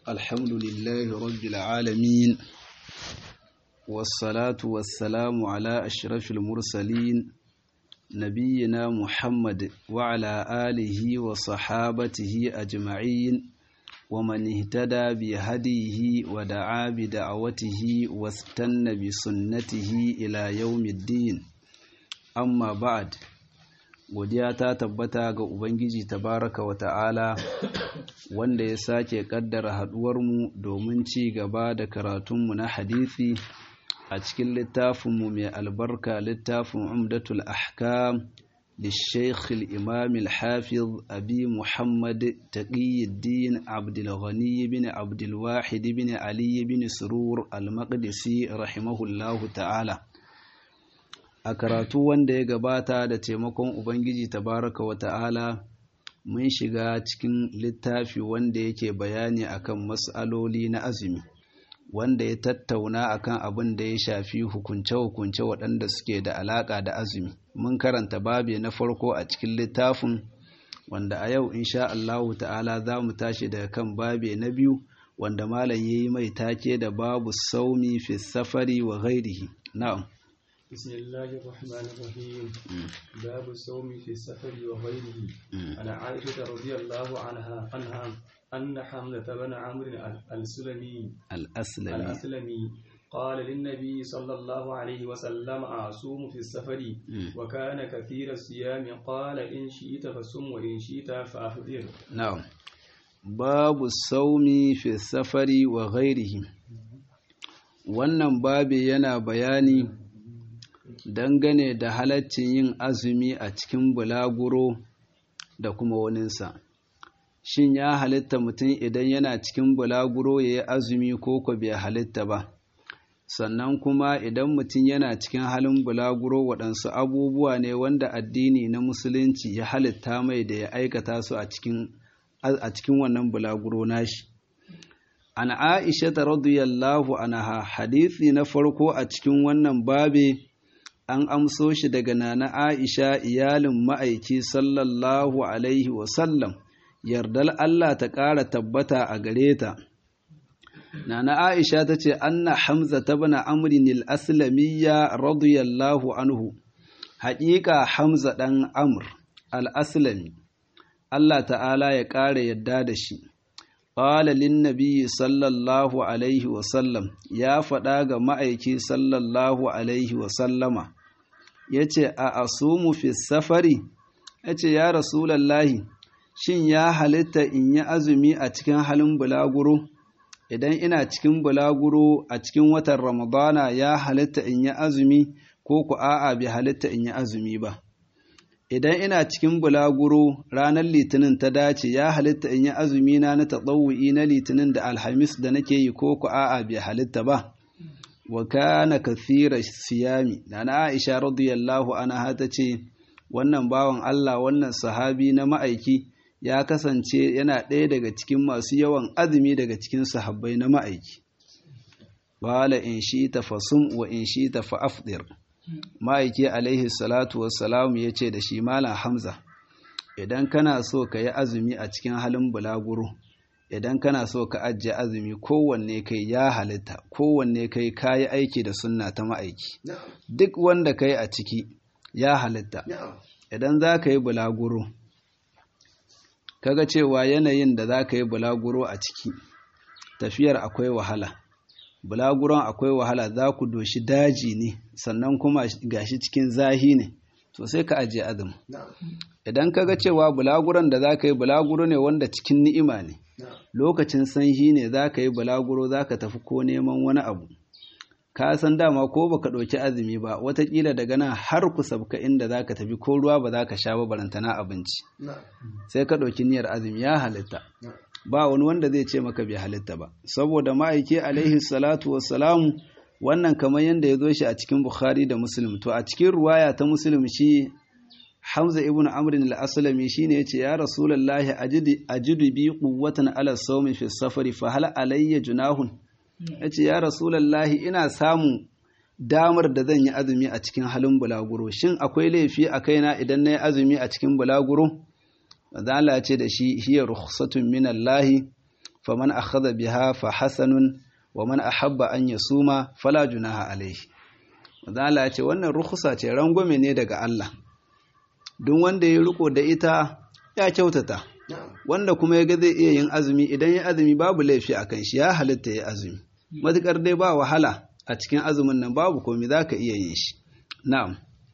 الحمد لله رب العالمين والصلاة والسلام على أشرف المرسلين نبينا محمد وعلى آله وصحابته أجمعين ومن اهتدى بهديه ودعا بدعوته واستنى بسنته إلى يوم الدين أما بعد godiya ta tabbata ga Ubangiji tabaraka wa ta'ala wanda ya sake kaddara haduwarmu domin ci gaba da karatunmu na hadisi a cikin littafinmu mai albarka littafin umdatul ahkam للشيخ الإمام الحافظ أبي محمد تقي الدين عبد الغني بن عبد الواحد بن علي بن سرور المقدسي رحمه الله تعالى a karatu wanda ya gabata da taimakon ubangiji tabaraka wa ta'ala mun shiga cikin littafi wanda yake bayani akan mas'aloli na azumi wanda ya tattauna akan abin da ya shafi hukunce-hukunce waɗanda suke da alaƙa da azumi mun karanta babe na farko a cikin littafin wanda a yau insha Allahu ta'ala za mu tashi daga kan babe na biyu wanda malam ya yi mai take da babu saumi fi safari wa ghairihi na'am بسم الله الرحمن الرحيم باب الصوم في السفر وغيره عن عائشة رضي الله عنها عنها أن حمزة بن عمرو السلمي الأسلمي الأسلمي قال للنبي صلى الله عليه وسلم أصوم في السفر وكان كثير الصيام قال إن شئت فصم وإن شئت فأفطر نعم باب الصوم في السفر وغيره wannan babi yana bayani dangane da halaccin yin azumi a cikin bulaguro da kuma waninsa shin ya halitta mutum idan yana cikin bulaguro ya yi azumi ko ko bai halitta ba sannan kuma idan mutum yana cikin halin bulaguro waɗansu abubuwa ne wanda addini na musulunci ya halitta mai da ya aikata su a cikin wannan bulaguro nashi an aisha ta radiyallahu anha hadisi na farko a cikin wannan babe an amso shi daga nana Aisha iyalin ma'aiki sallallahu Alaihi wasallam, yardar Allah ta ƙara tabbata a gare ta. Nana Aisha ta ce, Anna Hamza ta bana amrin al'aslamiyya radiyallahu anhu, haƙiƙa Hamza ɗan Amr al'aslami, Allah ta'ala ya ƙara yadda da shi. Ƙwala linnabi sallallahu Alaihi wasallam ya faɗa ga ma'aiki sallallahu Alaihi wasallama. ya ce a asumu fi safari ya ce ya rasulallahi shin ya halitta in yi azumi a cikin halin bulaguro idan ina cikin bulaguro a cikin watan ramadana ya halitta in yi azumi ko ku a'a bai halitta in yi azumi ba idan ina cikin bulaguro ranar litinin ta dace ya halitta in yi azumi na na taɗawu'i na litinin da alhamis da nake yi ko ku a'a bai halitta ba wa kana kathira siyami nana Aisha radiyallahu anha ta ce wannan bawan Allah wannan sahabi na ma'aiki ya kasance yana ɗaya daga cikin masu yawan azumi daga cikin sahabbai na ma'aiki qala in shi'ta fasum wa in shi'ta fa afdir ma'aiki alaihi salatu wassalam yace da shi malam Hamza idan kana so ka yi azumi a cikin halin bulaguro idan kana so ka ajiye azumi kowanne kai ya halitta kowanne kai kayi aiki da sunna ta ma'aiki duk wanda kai a ciki ya halitta idan za ka yi bulaguro kaga cewa yanayin da za ka yi bulaguro a ciki tafiyar akwai wahala bulaguron akwai wahala za ku doshi daji ne sannan kuma gashi cikin zahi ne to sai ka ajiye azumi idan kaga cewa bulaguron da za ka yi bulaguro ne wanda cikin ni'ima ne lokacin sanyi ne za ka yi balaguro za ka tafi ko neman wani abu ka san dama ko baka ɗauki azumi ba watakila daga nan har ku sabka inda za ka tafi ko ruwa ba za ka sha ba barantana abinci sai ka ɗauki niyyar azumi ya halitta ba wani wanda zai ce maka bai halitta ba saboda ma'aiki alaihi salatu wassalamu wannan kamar yadda ya zo shi a cikin bukhari da muslim to a cikin ruwaya ta muslim shi Hamza ibn Amr al-Aslami shine yace ya Rasulullahi ajidi ajidu bi quwwatan ala sawmi fi safari fa hal alayya junahun yace ya Rasulullahi ina samu damar da zan yi azumi a cikin halin bulaguro shin akwai laifi a kaina idan na yi azumi a cikin bulaguro Allah ce da shi hiya rukhsatun min Allah faman akhadha biha fa hasanun wa man ahabba an yasuma fala junaha alayhi manzo Allah ya ce wannan rukhsa ce rangwame ne daga Allah duk wanda ya riko da ita ya kyautata wanda kuma ya ga zai iya yin azumi idan ya azumi babu laifi a kan shi ya halitta ya azumi matukar dai ba wahala a cikin azumin nan babu komai za ka iya yin shi na'am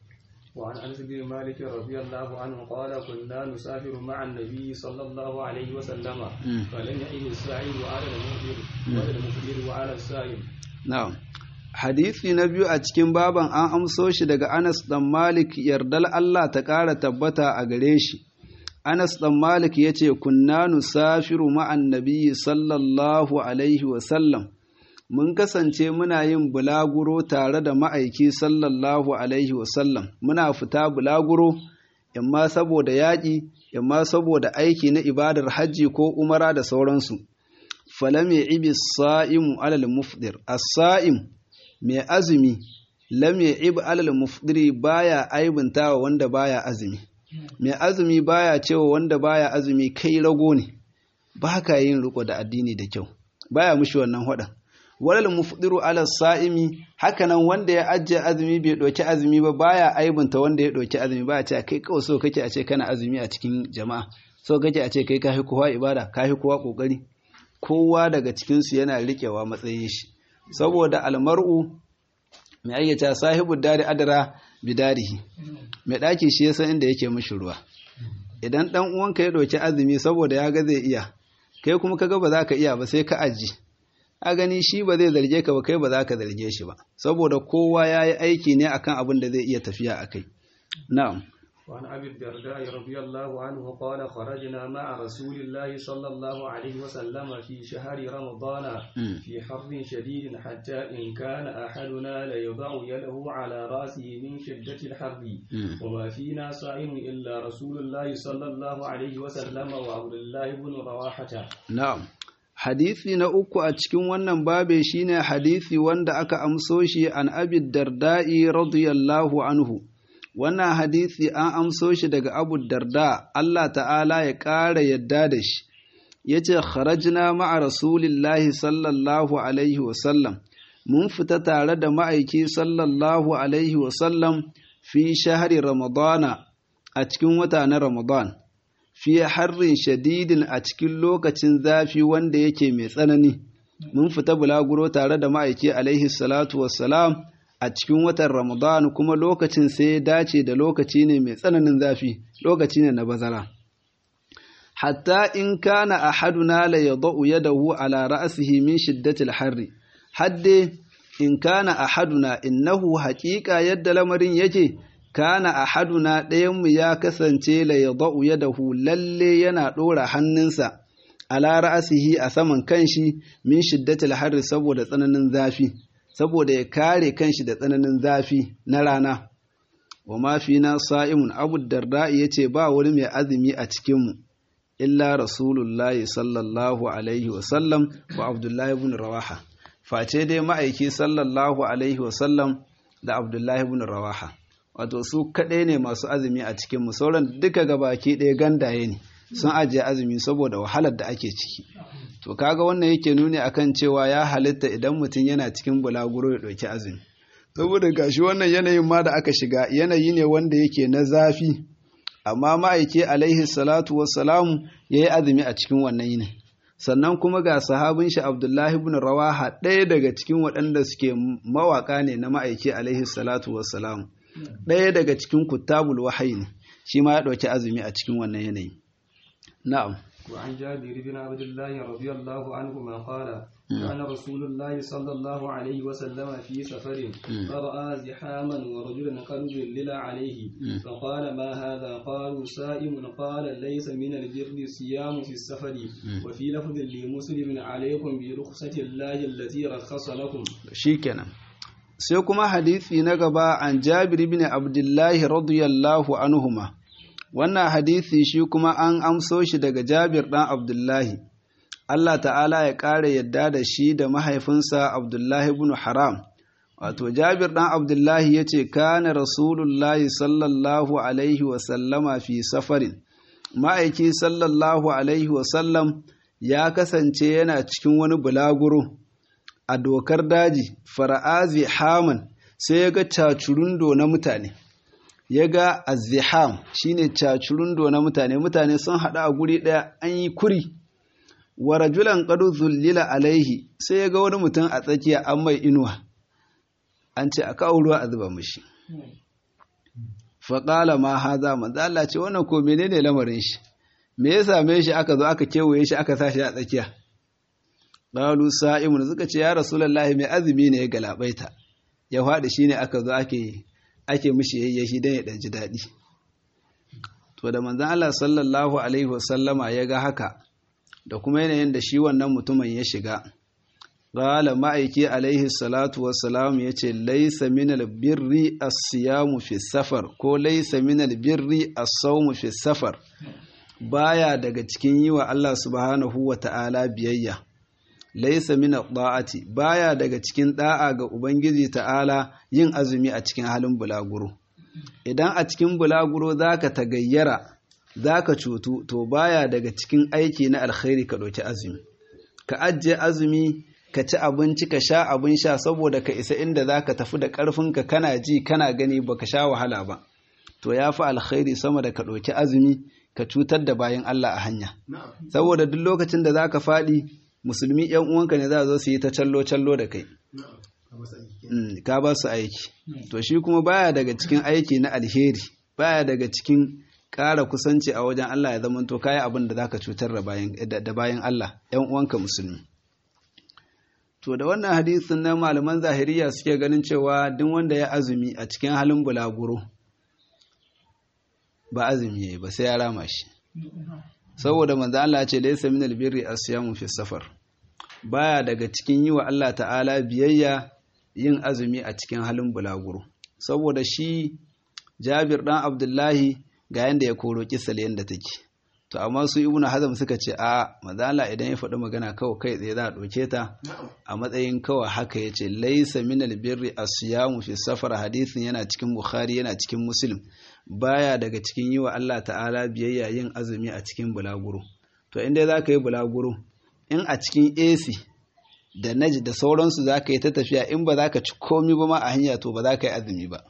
وعن انس بن مالك رضي الله عنه قال كنا نسافر مع النبي صلى الله عليه وسلم فلم يعن السائل وعلى المفطر وعلى المفطر وعلى السائل na'am hadisi na biyu a cikin baban an amso shi daga Anas dan Malik yardal Allah ta ƙara tabbata a gare shi Anas dan Malik yace kunna nusafiru ma'an nabiyyi sallallahu alaihi wa sallam mun kasance muna yin bulaguro tare da ma'aiki sallallahu alaihi wa sallam muna fita bulaguro imma saboda yaƙi imma saboda aiki na ibadar hajji ko umara da sauransu falam ya'ibi as-sa'imu 'ala al-mufdir as-sa'im mai azumi lam ya'ib 'ala al-mufdiri baya aibuntawa wanda baya azumi mai azumi baya cewa wanda baya azumi kai rago ne ba ka yin riko da addini da kyau baya mushi wannan hada walal mufdiru ala sa'imi hakanan wanda ya ajiye azumi bai doki azumi ba baya aibunta wanda ya doki azumi baya ce kai kawai so kake a ce kana azumi a cikin jama'a so kake a ce kai kafi kowa ibada kafi kowa kokari kowa daga cikin su yana rikewa matsayin shi saboda almar'u mai ayyata sahibu dari adara bidarihi mai ɗaki shi ya san inda yake mishi ruwa idan ɗan uwanka ya ɗauki azumi saboda ya ga zai iya kai kuma kaga ba za ka iya ba sai ka aji a gani shi ba zai zarge ka ba kai ba za ka zarge shi ba saboda kowa ya yi aiki ne akan abin da zai iya tafiya a kai na'am وعن أبي الدرداء رضي الله عنه قال خرجنا مع رسول الله صلى الله عليه وسلم في شهر رمضان في حر شديد حتى إن كان أحدنا ليضع يده على رأسه من شدة الحر وما فينا صائم إلا رسول الله صلى الله عليه وسلم وعبد الله بن رواحة نعم Hadisi na uku a cikin wannan babe shine hadisi wanda aka amso shi an abi darda'i radiyallahu anhu. wannan hadisi an amso shi daga abu darda Allah ta'ala ya ƙara yadda da shi ya ce kharajna ma'a rasulillahi sallallahu alaihi wasallam mun fita tare da ma'aiki sallallahu alaihi wasallam fi shahari ramadana a cikin wata na ramadan fi harrin shadidin a cikin lokacin zafi wanda yake mai tsanani mun fita bulaguro tare da ma'aiki alaihi salatu wassalam a cikin watan Ramadan kuma lokacin sai ya dace da lokaci ne mai tsananin zafi, lokaci ne na bazara. Hatta in kana ahaduna la yadau yadahu ala ra'sihi min shiddatil harri. Hadde in kana ahaduna innahu haƙiƙa yadda lamarin yake kana ahaduna ɗayanmu ya kasance la yadau yadahu lalle yana ɗora hannunsa ala ra'sihi a saman kanshi min shiddatil harri saboda tsananin zafi. saboda ya kare kanshi da tsananin zafi na rana wa mafi na sa'imun abu darda ya ce ba wani mai azumi a cikinmu illa rasulullahi sallallahu alaihi wasallam wa abdullahi ibn rawaha face dai ma'aiki sallallahu alaihi wasallam da abdullahi ibn rawaha wato su kaɗai ne masu azumi a cikinmu sauran duka gabaki ɗaya gandaye ne sun ajiye azumi saboda wahalar da ake ciki to kaga wannan yake nuni akan cewa ya halitta idan mutum yana cikin bulaguro ya ɗauki azumi saboda gashi wannan yanayin ma da aka shiga yanayi ne wanda yake na zafi amma ma'aiki alaihi salatu wassalamu ya yi azumi a cikin wannan yinin sannan kuma ga sahabin shi abdullahi ibn rawaha ɗaya daga cikin waɗanda suke mawaƙa ne na ma'aiki alaihi salatu wassalamu ɗaya daga cikin kuttabul wahayi ne shi ma ya ɗauki azumi a cikin wannan yanayi na'am وعن جابر بن عبد الله رضي الله عنهما قال كان رسول الله صلى الله عليه وسلم في سفر فرأى زحاما ورجلا قد ظلل عليه فقال ما هذا قالوا سائم قال ليس من البر الصيام في السفر وفي لفظ لمسلم عليكم برخصة الله التي رخص لكم شيكنا sai kuma hadisi na gaba an jabir bin abdullahi radiyallahu anhuma wannan hadisi shi kuma an amso shi daga Jabir ɗan Abdullahi, Allah ta'ala ya ƙara yadda da shi da mahaifinsa Abdullahi ibn Haram. Wato, Jabir ɗan Abdullahi ya ce, Kana Rasulullahi sallallahu Alaihi wasallama fi safarin, ma'aiki sallallahu Alaihi wasallam ya kasance yana cikin wani bulaguro a dokar daji fara'azi haman sai ya ga cacurundo na mutane ya ga aziham shine cacurundo na mutane mutane sun haɗu a guri ɗaya an yi kuri wa rajulan qad zullila alaihi sai ya ga wani mutum a tsakiya an mai inuwa an ce a kawo ruwa a zuba mishi faƙala ma haza manzo Allah ce wannan ko menene lamarin shi me ya same shi aka zo aka kewaye shi aka sa shi a tsakiya qalu sa'imun suka ce ya rasulullahi mai azumi ne ya galabaita ya faɗi shine aka zo ake ake mishi yayye shi dan ya dan ji daɗi to da manzon Allah sallallahu alaihi wasallama ya ga haka da kuma yanayin da shi wannan mutumin ya shiga qala ma'aiki alaihi salatu wassalam yace laysa minal birri as-siyamu fi safar ko laysa minal birri as-sawmu fi safar baya daga cikin yi wa Allah subhanahu wa ta'ala biyayya laysa min da'ati baya daga cikin da'a ga ubangiji ta'ala yin azumi a cikin halin bulaguro idan a cikin bulaguro zaka tagayyara zaka cutu to baya daga cikin aiki na alkhairi ka ɗauki azumi ka ajiye azumi ka ci abinci ka sha abin sha saboda ka isa inda za ka tafi da ƙarfinka kana ji kana gani ba ka sha wahala ba to ya fi alkhairi sama da ka ɗauki azumi ka cutar da bayan Allah a hanya saboda duk lokacin da za ka faɗi musulmi ‘yan uwanka ne za zo su yi ta callo-callo da kai ka ba su aiki to shi kuma baya daga cikin aiki na alheri baya daga cikin ƙara kusanci a wajen Allah ya zama to kayi abin da za ka cutar da bayan Allah ‘yan uwanka musulmi To da wannan hadisin na malaman zahiriya suke ganin cewa duk wanda ya azumi a cikin halin bulaguro ba azumi yayi ba sai ya rama shi. Saboda manzo Allah ce laysa minal birri asyamu fi safar. Baya daga cikin yi wa Allah ta'ala biyayya yin azumi a cikin halin bulaguro. Saboda shi Jabir dan Abdullahi ga yanda ya koro kisal yanda take. to amma su ibnu hazm suka ce a mazala idan ya faɗi magana kawai kai tsaye za a ɗauke ta a matsayin kawai haka ya ce laisa minal birri asiyamu fi safar hadisin yana cikin bukhari yana cikin muslim baya daga cikin yi wa allah ta'ala biyayya yin azumi a cikin bulaguro to inda za ka yi bulaguro in a cikin ac da naji da sauransu za ka yi ta tafiya in ba za ka ci komi ba ma a hanya to ba za ka yi azumi ba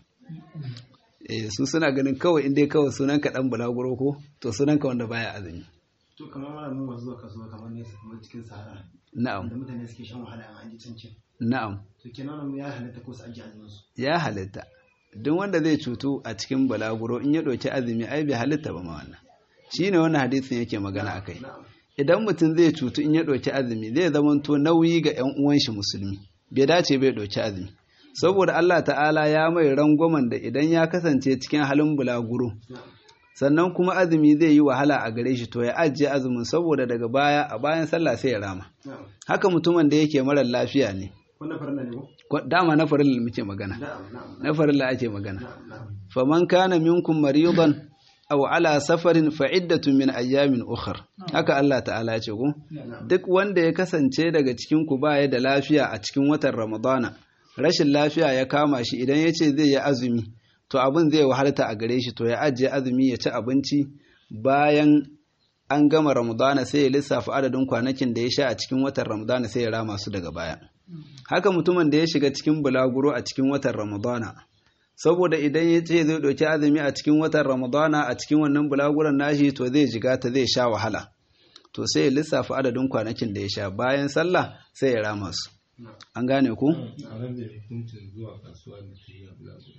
eh su suna ganin kawai inda kawai sunan ka dan bulaguro ko to sunan ka wanda baya azumi to kamar mana mun wasu zuwa kasuwa kamar ne kamar cikin sahara na'am da mutane suke shan wahala a hanji cancin na'am to kenan ya halatta ko su ajiye azumin su ya halitta duk wanda zai cutu a cikin bulaguro in ya ɗauki azumi ai bai halitta ba ma wannan shine wannan hadisin yake magana akai idan mutum zai cutu in ya ɗauki azumi zai zamanto nauyi ga 'yan uwan shi musulmi bai dace bai ɗauki azumi saboda Allah ta'ala ya mai rangwamen da idan ya kasance cikin halin bulaguro sannan kuma azumi zai yi wahala a gare shi to ya ajiye azumin saboda daga baya a bayan sallah sai ya rama haka mutumin da yake marar lafiya ne wannan farilla ne ko dama na farilla muke magana na'am na'am na farilla ake magana na'am faman kana minkum maridan aw ala safarin fa iddatun min ayyamin ukhra haka Allah ta'ala ya ce ku duk wanda ya kasance daga cikin ku baya da lafiya a cikin watan ramadana rashin lafiya ya kama shi idan ya ce zai yi azumi to abin zai wahalta a gare shi to ya ajiye azumi ya ci abinci bayan an gama ramadana sai ya lissafa adadin kwanakin da ya sha a cikin watan ramadana sai ya rama su daga baya haka mutumin da ya shiga cikin bulaguro a cikin watan ramadana saboda idan ya ce zai ɗauki azumi a cikin watan ramadana a cikin wannan bulaguron nashi to zai jiga ta zai sha wahala to sai ya lissafa adadin kwanakin da ya sha bayan sallah sai ya rama su an gane ku a nan da hukuncin zuwa kasuwa da ke yi a bulaguro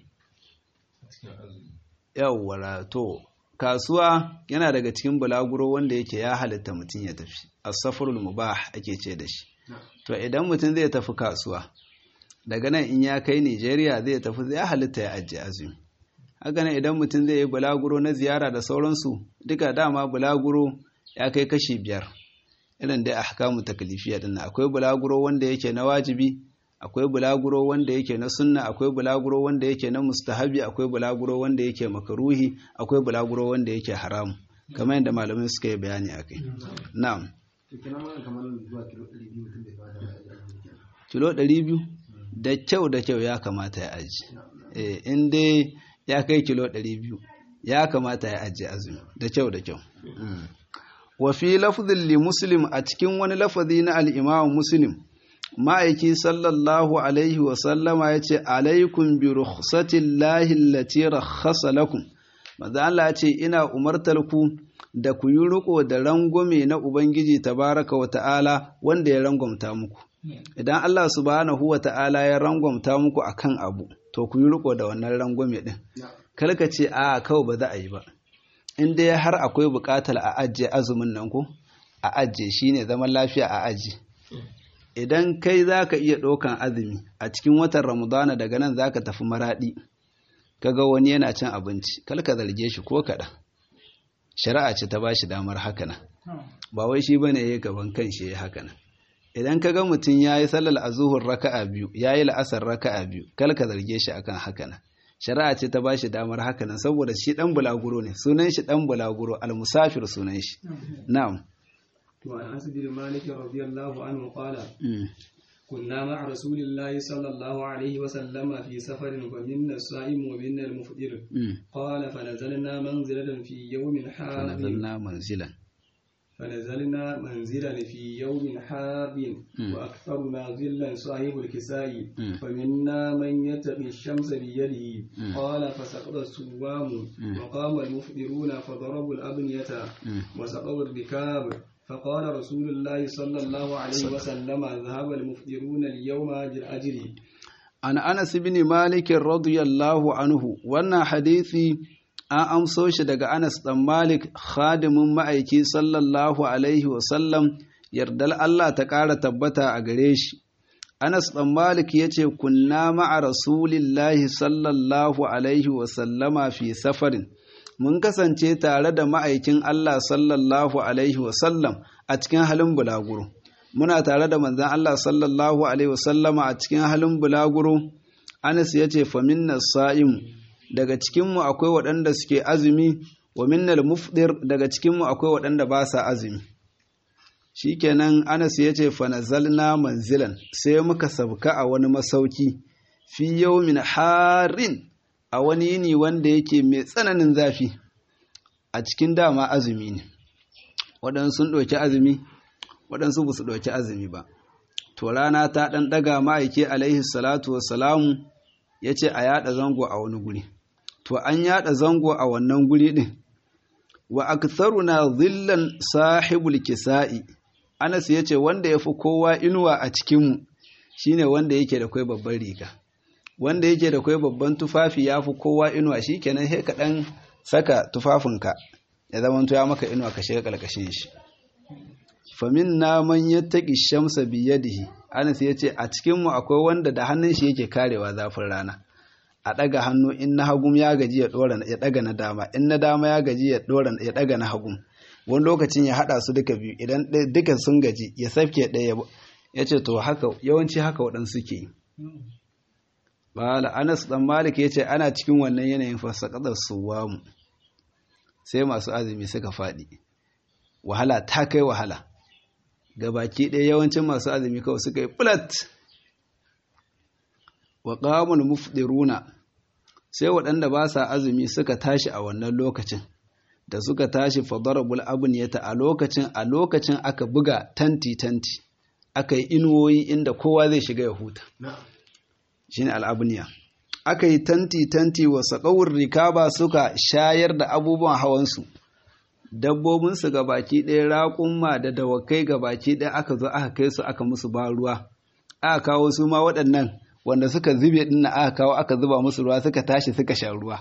a cikin azumi yawwa to kasuwa yana daga cikin bulaguro wanda yake ya halitta mutum ya tafi as-safarul mubah ake ce da shi to idan mutum zai tafi kasuwa daga nan in ya kai Nigeria zai tafi zai halitta ya ajiye azumi haka nan idan mutum zai yi bulaguro na ziyara da sauransu duka dama bulaguro ya kai kashi biyar irin dai ahkamu taklifiya din akwai bulaguro wanda yake na wajibi akwai bulaguro wanda yake na sunna akwai bulaguro wanda yake na mustahabi akwai bulaguro wanda yake makaruhi akwai bulaguro wanda yake haramu kamar yadda malamai suka yi bayani akai na'am to kenan wannan kamar zuwa kilo 200 mutum bai kamata ya ajiye azumi kenan kilo 200 da kyau da kyau ya kamata ya aji eh in dai ya kai kilo 200 ya kamata ya aji azumi da kyau da kyau Mm. wa fi lafzin li muslim a cikin wani lafazi na al-imam muslim ma'aiki sallallahu alaihi wa sallama yace alaikum bi rukhsatillahi allati rakhasa lakum manzo Allah ya ce ina umartar ku da ku yi riko da rangwame na ubangiji tabaraka wa ta'ala wanda ya rangwamta muku idan Allah subhanahu wa ta'ala ya rangwamta muku akan abu to ku yi riko da wannan rangwame din kalka ce a kawai ba za a yi ba in dai har akwai buƙatar a ajiye azumin nan ko a ajiye shine zaman lafiya a ajiye idan kai za ka iya ɗaukan azumi a cikin watan ramadana daga nan za ka tafi maraɗi kaga wani yana cin abinci kalka zarge shi ko kaɗan shari'a ce ta ba shi damar haka nan ba wai shi bane ya gaban kan shi ya haka nan idan kaga mutum ya yi sallar azuhur raka'a biyu ya yi la'asar raka'a biyu kalka zarge shi akan haka nan shari'a ce ta ba shi damar haka nan saboda shi ɗan bulaguro ne sunan shi ɗan bulaguro almusafir sunan shi na'am وعن أنس بن مالك رضي الله عنه قال كنا مع رسول الله صلى الله عليه وسلم في سفر فمنا الصائم ومنا المفطر قال فنزلنا منزلة في يوم حار فنزلنا منزلا فنزلنا منزلا في يوم حار وأكثرنا ظلا صاحب الكساء فمنا من يتقي الشمس بيده قال فسقط السوام وقام المفطرون فضربوا الأبنية وسقوا الركاب فقال رسول الله صلى الله عليه وسلم ذهب المفطرون اليوم أجر عن أنس بن مالك رضي الله عنه وانا حديثي an amso shi daga Anas ɗan Malik khadimin ma'aiki sallallahu alaihi wasallam yardal Allah ta ƙara tabbata a gare shi. Anas ɗan Malik ya ce, Kunna ma'a Rasulillahi sallallahu alaihi wasallama fi safarin, mun kasance tare da ma'aikin Allah sallallahu alaihi wasallam a cikin halin bulaguro. Muna tare da manzan Allah sallallahu alaihi wasallama a cikin halin bulaguro, Anas ya ce, Faminna sa'imu. daga cikinmu akwai waɗanda suke azumi wa minnal mufdir daga cikinmu akwai waɗanda ba sa azumi shikenan Anas ya ce fanazalna manzilan sai muka sabka a wani masauki fi yawmin harin a wani yini wanda yake mai tsananin zafi a cikin dama azumi ne waɗansu sun ɗauki azumi waɗansu ba su ɗauki azumi ba to rana ta ɗan ɗaga ma'aiki alaihi salatu wassalamu ya ce a yaɗa zango a wani guri to an yaɗa zango a wannan guri ɗin wa aktharuna zillan sahibul kisa'i Anas ya ce wanda ya fi kowa inuwa a cikinmu shine wanda yake da kwai babban riga wanda yake da kwai babban tufafi ya fi kowa inuwa shi kenan sai ka ɗan saka tufafinka ya zama ya maka inuwa ka shiga ƙarƙashin shi famin na man yattaqi shamsa biyadihi Anas ya ce a cikinmu akwai wanda da hannun shi yake karewa zafin rana a ɗaga hannu in na hagum ya gaji ya ɗora ya ɗaga na dama in na dama ya gaji ya ɗora ya ɗaga na hagum wani lokacin ya haɗa su duka biyu idan duka sun gaji ya safke ɗaya ya ce to haka yawanci haka waɗansu ke yi bala anas dan malik ya ce ana cikin wannan yanayin fasakadar suwamu sai masu azumi suka faɗi wahala ta kai wahala gabaki ɗaya yawancin masu azumi kawai suka yi flat wa qamul mufdiruna sai waɗanda ba sa azumi suka tashi a wannan lokacin da suka tashi fadarabul abniyata a lokacin a lokacin aka buga tanti tanti aka yi inuwoyi inda kowa zai shiga ya huta shine al'abniya aka yi tanti tanti wa saƙawar rikaba suka shayar da abubuwan hawansu dabbobinsu ga baki ɗaya raƙumma da dawakai ga baki ɗaya aka zo aka kai su aka musu ba ruwa aka kawo su ma waɗannan wanda suka zube ɗin na aka kawo aka zuba musu ruwa suka tashi suka sha ruwa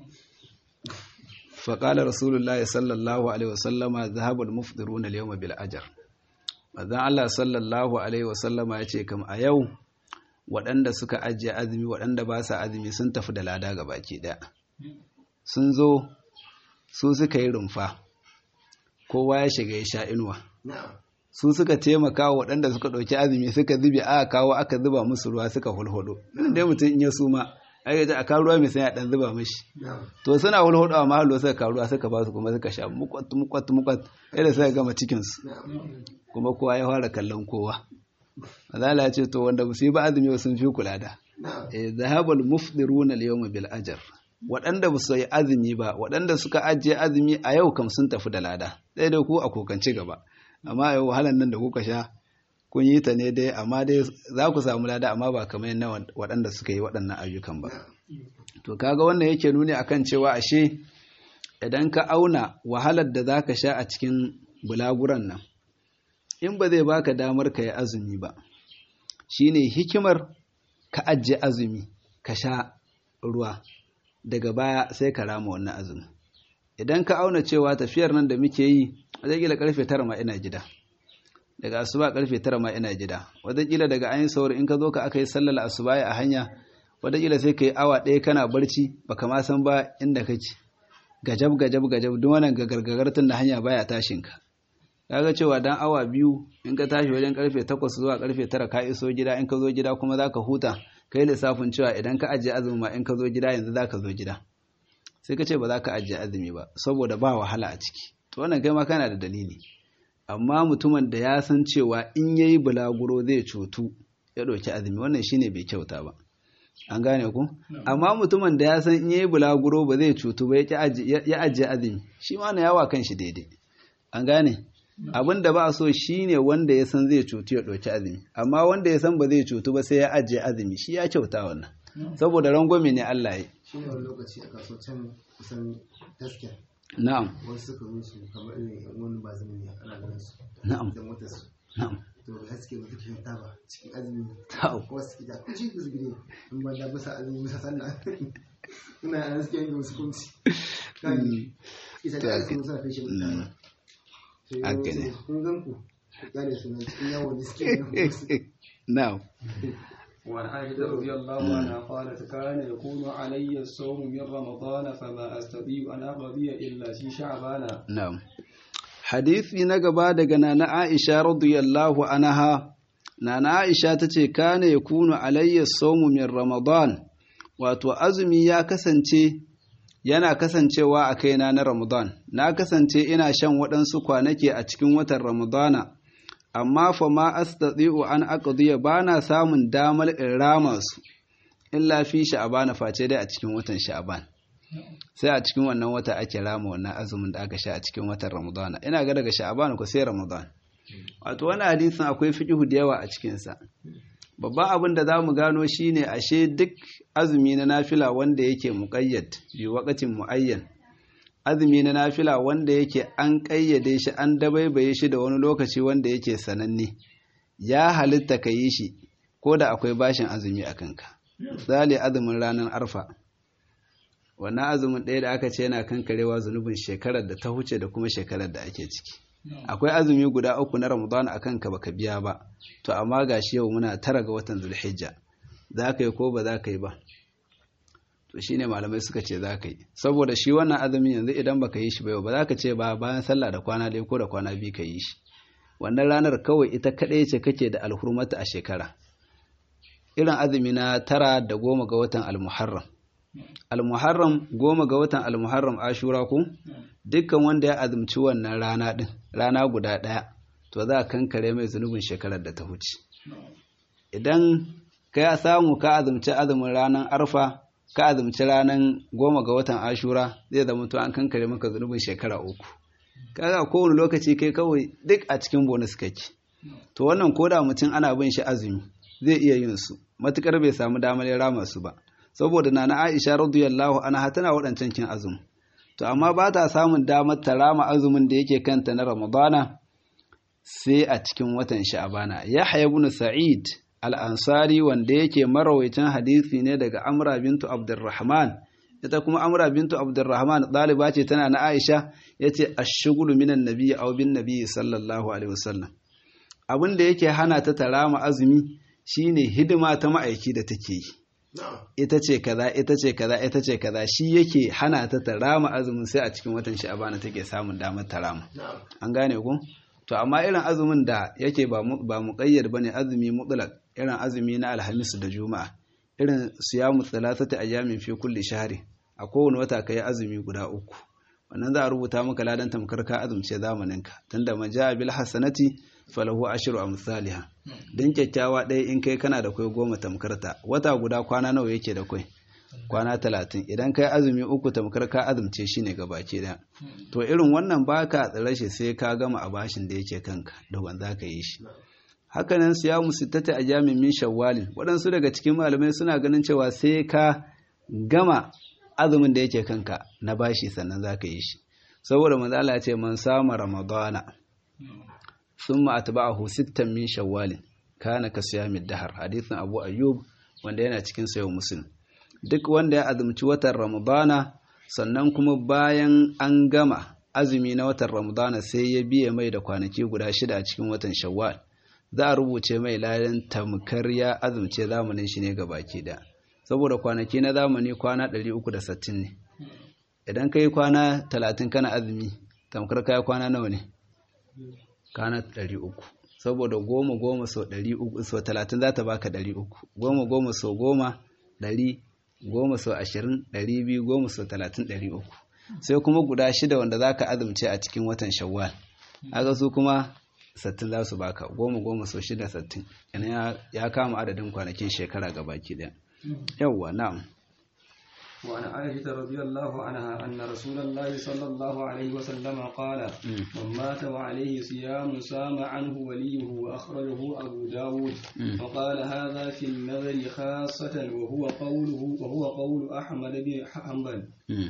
faƙalar rasulullahi sallallahu alaihi wasallama zahabul mufdiruna al-yawma bil ajr manzon Allah sallallahu alaihi wasallama ya ce kam a yau waɗanda suka ajiye azumi waɗanda ba sa azumi sun tafi da lada ga baki ɗaya sun zo su suka yi rumfa kowa ya shiga ya sha inuwa su suka taimaka wa waɗanda suka ɗauki azumi suka zube aka kawo aka zuba musu ruwa suka hulhudu dai mutum in ya suma aka ji a kawo ruwa mai sanya ɗan zuba mashi to suna hulhudu a mahallo suka kawo ruwa suka ba su kuma suka sha mukwat mukwat mukwat yadda suka gama cikinsu kuma kowa ya fara kallon kowa azala ya ce to wanda ba su yi ba azumi sun fi kula da eh zahabal mufdiruna al-yawma bil ajr waɗanda ba su yi azumi ba waɗanda suka ajiye azumi a yau kam sun tafi da lada ɗaya da ku a kokanci gaba amma yau wahalan nan da kuka sha kun yi ta ne dai amma dai za ku samu lada amma ba kamar na waɗanda suka yi waɗannan ayyukan ba to kaga wannan yake nuni akan cewa ashe idan ka auna wahalar da za ka sha a cikin bulaguran nan in ba zai baka damar ka yi azumi ba shine hikimar ka ajiye azumi ka sha ruwa daga baya sai ka rama wannan azumi idan ka auna cewa tafiyar nan da muke yi wataƙila karfe tara ma ina gida daga asuba karfe tara ma ina gida wataƙila daga an yi sauri in ka zo ka aka yi sallar asuba a hanya wataƙila sai ka yi awa ɗaya kana barci baka ma san ba inda kake gajab gajab gajab duk wannan gagargagar tun da hanya baya tashin ka kaga cewa dan awa biyu in ka tashi wajen karfe 8 zuwa karfe 9 ka iso gida in ka zo gida kuma zaka huta kai lissafin cewa idan ka ajiye azumi ma in ka zo gida yanzu zaka zo gida sai ka ce ba za ka ajiye azumi ba saboda ba wahala a ciki to wannan kai ma kana da dalili amma mutumin da ya san cewa in yayi bulaguro zai cutu ya ɗauki azumi wannan shine bai kyauta ba an gane ku amma mutumin da ya san in yayi bulaguro ba zai cutu ba ya ajiye azumi shi ma na yawa kan shi daidai an gane abin da ba a so shine wanda ya san zai cutu ya ɗauki azumi amma wanda ya san ba zai cutu ba sai ya ajiye azumi shi ya kyauta wannan saboda rangwame ne Allah ya shi ne wani lokaci a kaso can kusan taskiya na'am wasu suka zo su kamar irin yan wani ba zama ne ana ganin su na'am da motar su na'am to haske wata ke taba cikin azumi Tau. kuma su ita kuci ku zubire in ba da bisa azumi bisa sallah ina a haske yin wasu kunci kan isa da haske musa fi shi mutane sai Haka yau ne. sai kun gan ku ku kyale su nan cikin yawon da suke yin na'am وعن عائشة رضي الله عنها قالت كان يكون علي الصوم من رمضان فما أستطيع أن أقضي إلا في شعبان Na'am. Hadisi na gaba daga Nana Aisha radiyallahu anha Nana Aisha tace kana yakunu alayya sawmu min Ramadan wato azumi ya kasance yana kasancewa a kaina na Ramadan na kasance ina shan waɗansu kwanaki a cikin watan Ramadana amma fa ma astati'u an aqdiya bana samun damar in rama su illa fi sha'bana face dai a cikin watan sha'ban sai a cikin wannan wata ake rama wannan azumin da aka sha a cikin watan ramadana ina ga daga sha'aban ko sai ramadan wato wannan hadisin akwai fiqhu da yawa a cikin sa babban abin da zamu gano shine ashe duk azumi na nafila wanda yake muqayyad bi waqtin muayyan azumi na nafila wanda yake an kayyade shi an dabaibaye shi da wani lokaci wanda yake sananne ya halitta ka yi shi ko da akwai bashin azumi a kanka misali azumin ranar arfa wannan azumin ɗaya da aka ce yana kankarewa zunubin shekarar da ta huce da kuma shekarar da ake ciki akwai azumi guda uku na ramadan a kanka baka biya ba to amma gashi yau muna tara ga watan zulhijja za ka yi ko ba za ka yi ba to shine malamai suka ce za ka yi saboda shi wannan azumin yanzu idan baka yi shi ba yau ba za ka ce ba bayan sallah da kwana ɗaya ko da kwana biyu ka yi shi wannan ranar kawai ita kaɗai ce kake da alhurmata a shekara irin azumi na tara da goma ga watan almuharram almuharram goma ga watan almuharram ashura ko dukkan wanda ya azumci wannan rana din rana guda ɗaya to za a kankare mai zunubin shekarar da ta huce idan ka ya samu ka azumci azumin ranar arfa ka azumci ranar goma ga watan ashura zai zama to an kankare maka zunubin shekara uku kaga kowane lokaci kai kawai duk a cikin bonus kake to wannan koda mutum ana bin shi azumi zai iya yin su matukar bai samu damar ya rama su ba saboda nana Aisha radiyallahu anha tana waɗancan kin azumi to amma ba ta samun damar ta rama azumin da yake kanta na Ramadana sai a cikin watan Sha'bana Yahya ibn Sa'id al-Ansari wanda yake marawaitin hadisi ne daga Amra bintu Abdurrahman ita kuma Amra bintu Abdurrahman ɗaliba ce tana na Aisha yace ash-shughlu minan nabiyyi aw bin nabiyyi sallallahu alaihi wasallam abin da yake hana ta tarama azumi shine hidima ta ma'aiki da take yi ita ce kaza ita ce kaza ita ce kaza shi yake hana ta tarama azumin sai a cikin watan sha'abana take samun damar tarama an gane ku to amma irin azumin da yake ba mu ba muqayyad bane azumi mutlaq irin azumi na alhamis da juma'a irin siyamu thalathati ayyamin fi kulli shahri a kowane wata kai azumi guda uku wannan za a rubuta maka ladan tamkar ka azumce zamaninka tunda man ja'a bil hasanati falahu ashru amsalha dan kyakkyawa ɗaya in kai kana da kai goma tamkarta wata guda kwana nawa yake da kai kwana talatin idan kai azumi uku tamkar ka azumce shi ne gabaki daya to irin wannan baka tsare shi sai ka gama a bashin da yake kanka da wanda ka yi shi hakanan siyamu sittata a jami'in shawwalin waɗansu daga cikin malamai suna ganin cewa sai ka gama azumin da yake kanka na bashi sannan za ka yi shi saboda manzala ce man sama ramadana sun ma'atba'ahu sittan min shawwalin kana ka siyamid dahar hadithin abu ayyub wanda yana cikin sayo muslim duk wanda ya azumci watan ramadana sannan kuma bayan an gama azumi na watan ramadana sai ya biye mai da kwanaki guda shida a cikin watan shawwal za a rubuce mai ladan tamkar ya azumce zamanin shi ne baki da saboda kwanaki na zamani kwana 360 ne idan ka yi kwana 30 kana azumi tamkar ka yi kwana nawa ne kwana 300 saboda goma goma sau 300 sau 30 za ta baka 300 goma goma sau goma 100 goma sau 20 200 goma sau 30 300 sai kuma guda shida wanda za ka azumce a cikin watan shawwal aga su kuma sattin za su baka goma goma sau shida sattin ya kama adadin kwanakin shekara ga baki ɗaya yawwa na'am وعن عائشة رضي الله عنها أن رسول الله صلى الله عليه وسلم قال من مات وعليه صيام سام عنه وليه وأخرجه أبو داود وقال هذا في النذر خاصة وهو قوله وهو قول أحمد بن حنبل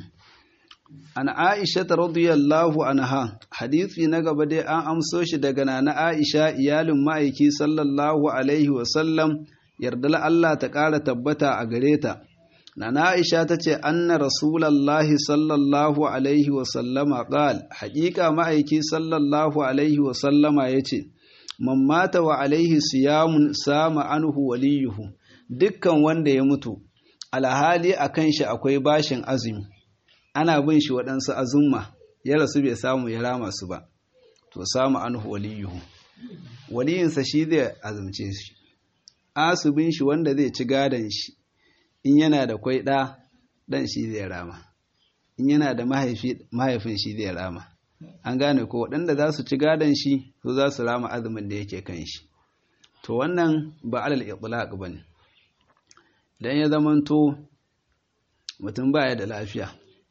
an Aisha ta radiyallahu anha hadisi na gaba dai an amso shi daga nana Aisha iyalin ma'aiki sallallahu alaihi wa sallam yardala Allah ta ƙara tabbata a gare ta nana Aisha ta ce anna rasulallahi sallallahu alaihi wa sallama qal haƙiƙa ma'aiki sallallahu alaihi wa sallama yace man mata wa alaihi siyamun sama anhu waliyuhu dukkan wanda ya mutu alhali akan shi akwai bashin azumi ana bin shi waɗansu azumma ya rasu bai samu ya rama su ba to samu anhu waliyuhu waliyinsa shi zai azumce shi asubin shi wanda zai ci gadon shi in yana da kwai ɗa ɗan shi zai rama in yana da mahaifin shi zai rama an gane ko waɗanda za su ci gadon shi su za su rama azumin da yake kan shi to wannan ba alal itlaq bane dan ya zamanto mutum baya da lafiya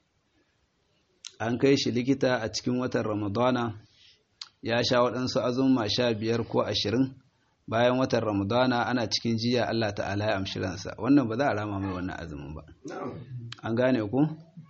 an kai shi likita a cikin watan ramadana ya sha waɗansu azumma sha biyar ko ashirin bayan watan ramadana ana cikin jiya Allah ta'ala ya amshi ransa wannan ba za a rama mai wannan azumin ba an gane ku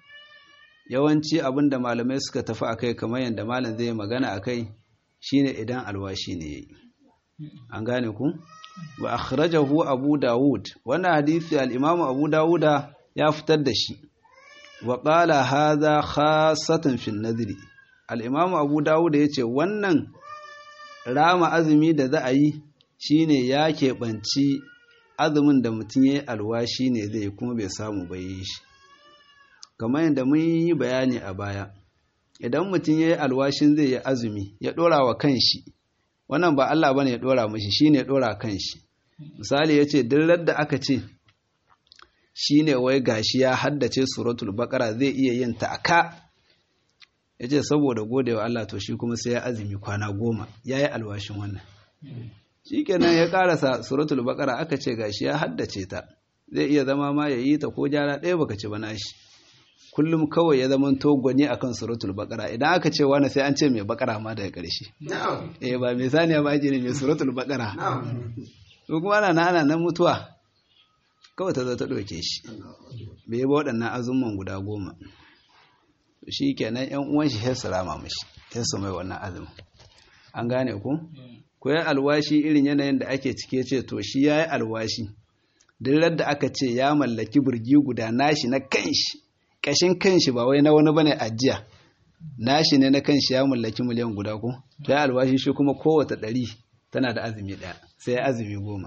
yawanci abin da malamai suka tafi a kai kamar yadda malam zai magana a kai shine idan alwashi ne yayi an gane ku wa akhrajahu abu dawud wannan hadisi al-imamu abu dawuda ya fitar da shi wa qala hadha khassatan fi nadri al-imamu abu dawud yace wannan rama azumi da za a yi shine ya keɓanci azumin da mutum ya yi alwashi ne zai kuma bai samu bai yi shi kamar yadda mun yi bayani a baya idan mutum ya yi alwashin zai yi azumi ya ɗora wa kanshi wannan ba Allah bane ya ɗora mashi shi ne ya ɗora kanshi misali ya ce duk da aka ce shi ne wai gashi ya haddace suratul bakara zai iya yin ta aka ya ce saboda gode wa Allah to shi kuma sai ya azumi kwana goma ya yi alwashin wannan shi kenan ya karasa suratul bakara aka ce gashi ya haddace ta zai iya zama ma ya yi ta ko jara ɗaya baka ci ba nashi kullum kawai ya zama togoni akan suratul bakara idan aka ce wani sai an ce mai bakara ma daga ƙarshe eh ba mai saniya ba ake ne mai suratul bakara to kuma ana ana nan mutuwa kawai ta zo ta ɗauke shi bai ba waɗannan azumman guda goma shi kenan yan uwan shi sai su rama mishi sai su mai wannan azumin an gane ku ko ya alwashi irin yanayin da ake cike ce to shi ya yi alwashi duk da aka ce ya mallaki burgi guda nashi na kanshi kashin kanshi ba wai na wani bane ajiya nashi ne na kanshi ya mallaki miliyan guda ko to ya alwashi shi kuma kowace ɗari tana da azumi ɗaya sai ya azumi goma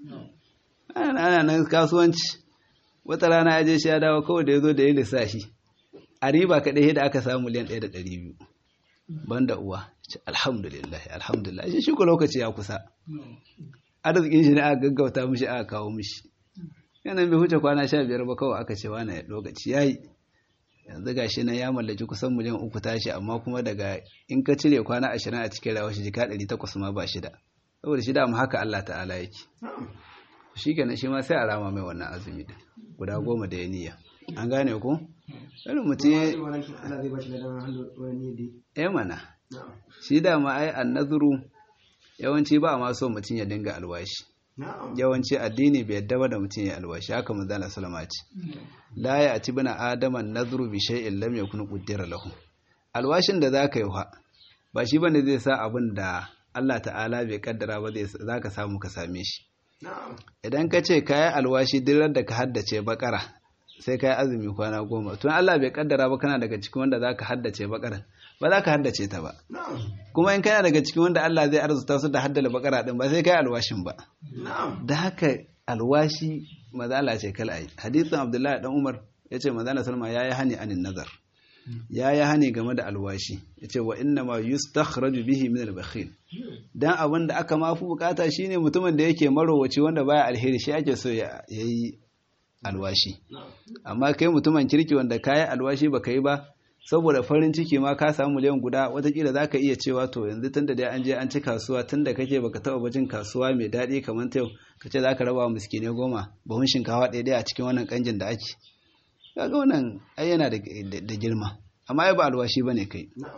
ana nan kasuwanci wata rana ya je shi ya dawo kawai da ya zo da ya lissafi a riba kaɗai da aka samu miliyan ɗaya da ɗari biyu banda uwa alhamdulillah alhamdulillah shi shi ko lokaci ya kusa arzikin shi ne aka gaggauta mishi aka kawo mishi yanan bai huce kwana sha biyar ba kawai aka ce wani lokaci ya yi yanzu ga shi nan ya mallaki kusan miliyan uku tashi amma kuma daga in ka cire kwana ashirin a cikin rawar shi jika ɗari takwas ma ba shida saboda shida mu haka Allah ta'ala yake shi kenan shi ma sai a rama mai wannan azumi din guda goma da ya niyya an gane ku irin mutum ya Allah zai bashi ladan hannu wani ne eh mana na'am shi dama ai annazuru yawanci ba ma so mutum ya dinga alwashi na'am yawanci addini bai yadda ba da mutum ya alwashi haka manzo Allah sallama ce la ya ati bina adama nadhru bi shay'in lam yakun qaddara lahu alwashin da zaka yi wa ba shi bane zai sa abin da Allah ta'ala bai kaddara ba zai zaka samu ka same shi na'am idan ka ce kayi alwashi duk da ka haddace bakara sai kayi azumi kwana goma tun Allah bai kaddara ba kana daga cikin wanda zaka haddace bakara ba za ka haddace ta ba na'am kuma in kana daga cikin wanda Allah zai arzuta su da haddala bakara din ba sai kai alwashin ba na'am da haka alwashi mazala ce kala ai hadisin Abdullahi dan Umar yace mazala Salma yayi hani anin nazar yayi hani game da alwashi yace wa inna ma yustakhraju bihi min al-bakhil dan abin da aka mafi bukata shine mutumin da yake marowaci wanda baya alheri shi ake so ya yi alwashi amma kai mutumin kirki wanda kayi alwashi baka yi ba saboda farin ciki ma ka samu miliyan guda watakila za ka iya cewa to yanzu tun da dai an je an ci kasuwa tun da kake baka taɓa bajin kasuwa mai daɗi kamar ta yau ka ce za ka raba wa miskinai goma bahun shinkawa ɗaya ɗaya a cikin wannan ƙanjin da ake kaga wannan ai yana da da girma amma ai ba alwashi ba ne kai na'am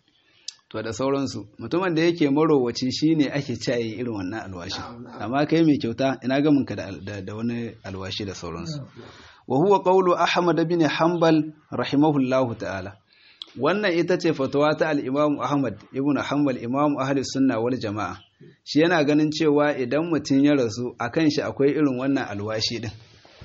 to da sauransu mutumin da yake marowaci shine ake caye irin wannan alwashi amma kai mai kyauta ina ga ka da, da, da wani alwashi da sauransu wa huwa qawlu ahmad bin hanbal rahimahullahu ta'ala wannan ita ce fatawa ta al-imam ahmad ibn hanbal imam ahli sunna wal jama'a shi yana ganin cewa idan mutum ya rasu akan shi akwai irin wannan alwashi din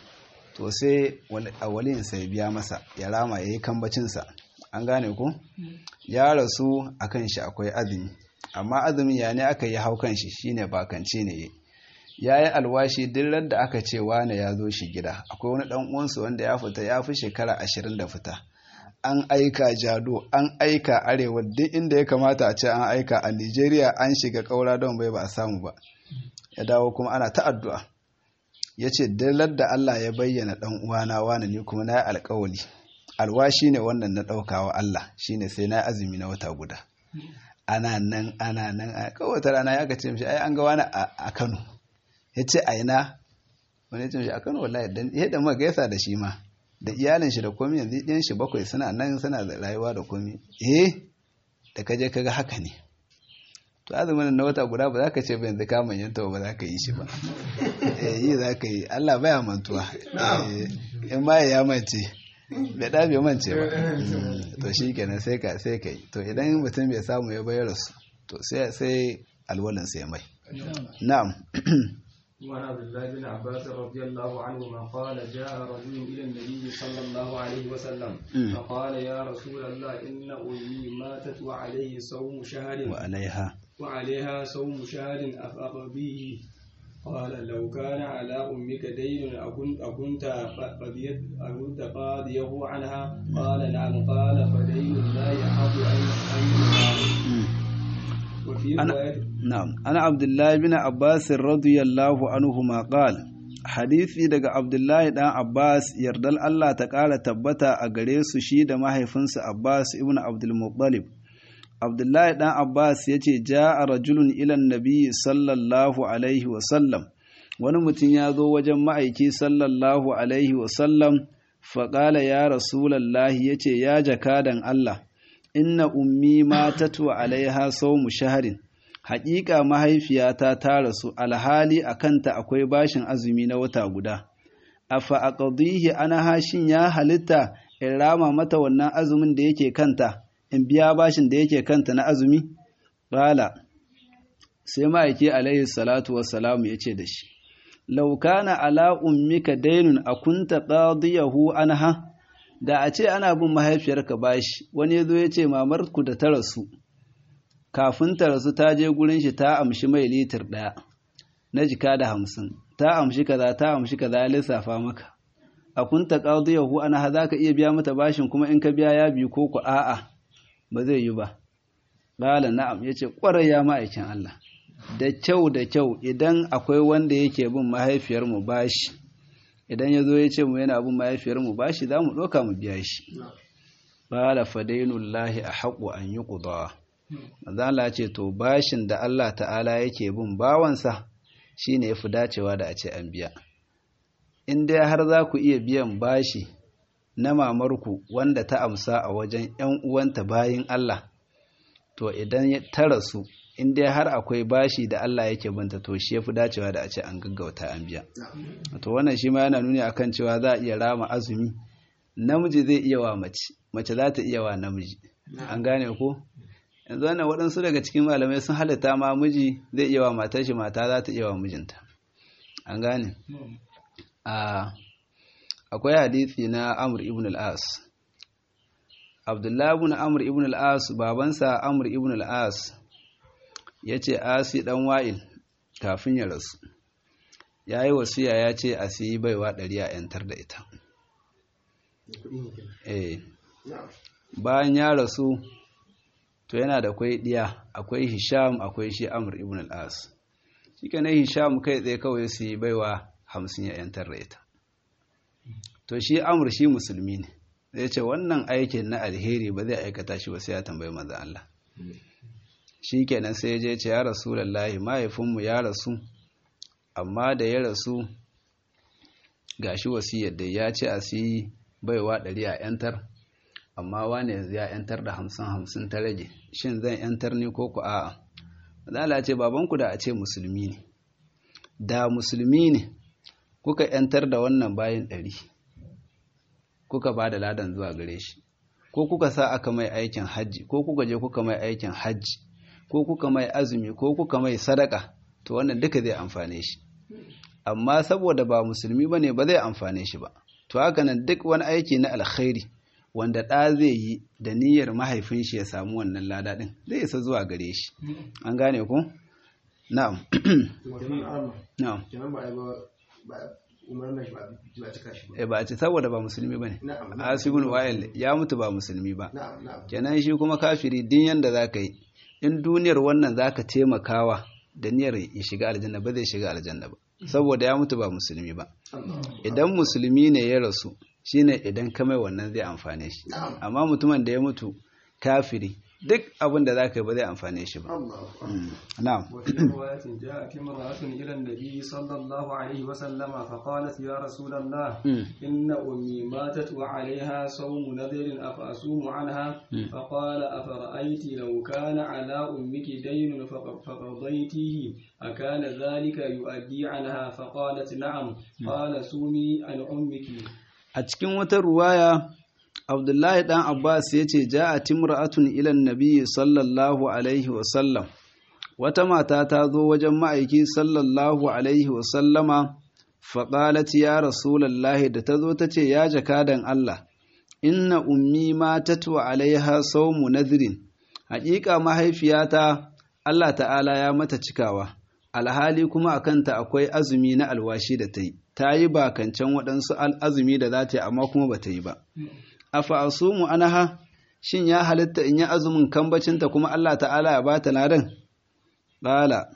to sai awalin sai biya masa ya rama yayi kambacin sa an gane ko ya rasu akan shi akwai azumi amma azumin ya ne aka yi hau kan shi shine bakance ne ya yi alwashi duk da aka ce wane ya zo shi gida akwai wani dan uwansu wanda ya fita ya fi shekara ashirin da fita an aika jado an aika arewa duk inda ya kamata a ce an aika a nigeria an shiga kaura don bai ba a samu ba ya dawo kuma ana ta addu'a ya ce duk da allah ya bayyana dan uwana wane ni kuma na yi alkawali alwashi ne wannan na ɗaukawa Allah shine sai na azumi na wata guda ana nan ana nan a kawata rana ya ce mishi ai an ga wani a Kano ya ce a ina wani ya ce mishi a Kano wallahi dan ya da ma gaisa da shi ma da iyalin shi da komi yanzu ɗiyan shi bakwai suna nan suna da rayuwa da komi eh da kaje kaga haka ne to azumin na wata guda ba za ka ce ba yanzu ka manyanta ba za ka yi shi ba eh yi za ka yi Allah baya mantuwa in ma ya mace bai da bai mance ba to shi kenan sai ka sai kai to idan mutum bai samu ya bayar su to sai sai alwalin sai mai na'am وعن عبد الله بن عباس رضي الله عنهما قال جاء رجل الى النبي صلى الله عليه وسلم فقال يا رسول الله ان امي ماتت وعليه صوم شهر وعليها وعليها صوم شهر افاقضيه قال لو كان على أمك دين أكنت أكنت قضيت أكنت قاضيه عنها قال نعم قال فدين لا يحق أن وفي رواية نعم أنا عبد الله بن عباس رضي الله عنهما قال hadisi daga Abdullahi dan Abbas yardal Allah ta ƙara tabbata a gare su shi da mahaifinsa Abbas ibn Abdul Muttalib Abdullahi ɗan Abbas ya ce, Ja a rajulun ilan nabi sallallahu Alaihi wasallam, wani mutum ya zo wajen ma'aiki sallallahu Alaihi wasallam, faƙala ya Rasulallahi ya ce, Ya jakadan Allah, inna ummi matatu alaiha sau mu shaharin, haƙiƙa mahaifiyata ta rasu alhali a kanta akwai bashin azumi na wata guda. A fa'aƙadihi ana hashin ya halitta in rama mata wannan azumin da yake kanta. in biya bashin da yake kanta na azumi? Ƙala, sai ma'aiki alaihi salatu wassalamu ya ce da shi, Laukana ala ummika dainun a kunta ƙadiyahu anha, da a ce ana bin mahaifiyarka bashi, wani ya zo ya ce mamarku da ta rasu, kafin ta rasu ta je gurin shi ta amshi mai litir ɗaya na jika da hamsin, ta amshi kaza ta amshi kaza ya lissafa maka. A kunta ƙadiyahu anha za ka iya biya mata bashin kuma in ka biya ya biyu ko ku a'a. ba zai yi ba ƙala na'am ya ce ƙwarai ya ma'aikin Allah da kyau da kyau idan akwai wanda yake bin mahaifiyarmu bashi idan ya zo ya ce mu yana bin mahaifiyarmu bashi za mu ɗauka mu biya shi ƙala fadainullahi a haƙo an yi ƙudawa mazala ce to bashin da Allah ta'ala yake bin bawansa shi ne ya fi dacewa da a ce an biya in dai har za ku iya biyan bashi na mamarku wanda ta amsa a wajen ‘yan uwanta bayin Allah to idan ta rasu in dai har akwai bashi da Allah yake binta to shi ya fi dacewa da a ce an gaggauta an biya to wannan shi ma yana nuni akan cewa za a iya rama azumi namiji zai iya wa mace mace za ta iya wa namiji an gane ko yanzu wannan waɗansu daga cikin malamai sun halitta ma miji zai iya wa matar shi mata za ta iya wa mijinta an gane akwai hadisi na amr ibn al-as abdullahi ibn amr ibn al-as babansa amr ibn al-as ya ce asi dan wa'il kafin ya rasu ya yi wasiya ya ce a siyi baiwa ɗari a ‘yantar da ita eh bayan ya rasu to yana da kwai ɗiya akwai hisham akwai shi amur ibn al'as shi ka na hisham kai tsaye kawai su yi baiwa hamsin ya ‘yantar da ita to shi amur shi musulmi ne zai ce wannan aikin na alheri ba zai aikata shi ba sai ya tambayi maza Allah shi kenan sai je ce ya rasu lallahi mahaifinmu ya rasu amma da ya rasu ga shi wasiyar da ya ce a siyi baiwa ɗari a ‘yantar amma wane yanzu ya ‘yantar da hamsin hamsin ta rage shin zan ‘yantar ne ko ku a'a zala ce babanku da a ce musulmi ne da musulmi ne kuka ‘yantar da wannan bayan ɗari kuka ba da ladan zuwa gare shi ko kuka sa aka mai aikin hajji ko kuka je kuka mai aikin hajji ko kuka mai azumi ko kuka mai sadaka to wannan duka zai amfane shi amma saboda ba musulmi ba ne ba zai amfane shi ba to haka nan duk wani aiki na alkhairi wanda ɗa zai yi da niyyar mahaifin shi ya samu wannan lada ɗin zai isa zuwa gare shi an gane ku na'am na'am eh ba a ce saboda ba musulmi ba ne asibin wa'il ya mutu ba musulmi ba kenan shi kuma kafiri din yanda za ka yi in duniyar wannan za ka taimakawa da niyyar ya shiga aljanna ba zai shiga aljanna ba saboda ya mutu ba musulmi ba idan musulmi ne ya rasu shine idan ka mai wannan zai amfane shi amma mutumin da ya mutu kafiri duk abin da za ka yi ba zai amfane shi ba na'am وفي رواية جاءت امرأة إلى النبي صلى الله عليه وسلم فقالت يا رسول الله إن أمي ماتت وعليها صوم نذر أفأصوم عنها فقال أفرأيت لو كان على أمك دين فقضيته أكان ذلك يؤدي عنها فقالت نعم قال صومي عن أمك أتكن وترواية Abdullahi ɗan Abbas ya ce, Ja a timra'atun ilan nabi sallallahu Alaihi wasallam, wata mata ta zo wajen ma'aiki sallallahu Alaihi wasallama, faƙalat ya Rasulallahi da ta zo ta ce, Ya jakadan Allah, inna ummi ma tatwa alaiha saumu nazirin, haƙiƙa mahaifiyata Allah ta'ala ya mata cikawa, alhali kuma a kanta akwai azumi na alwashi da ta yi, ta yi bakancan waɗansu azumi da za ta yi amma kuma ba ta yi ba. afa asumu anaha shin ya halitta in yi azumin kambacinta kuma Allah ta'ala ya bata ladan qala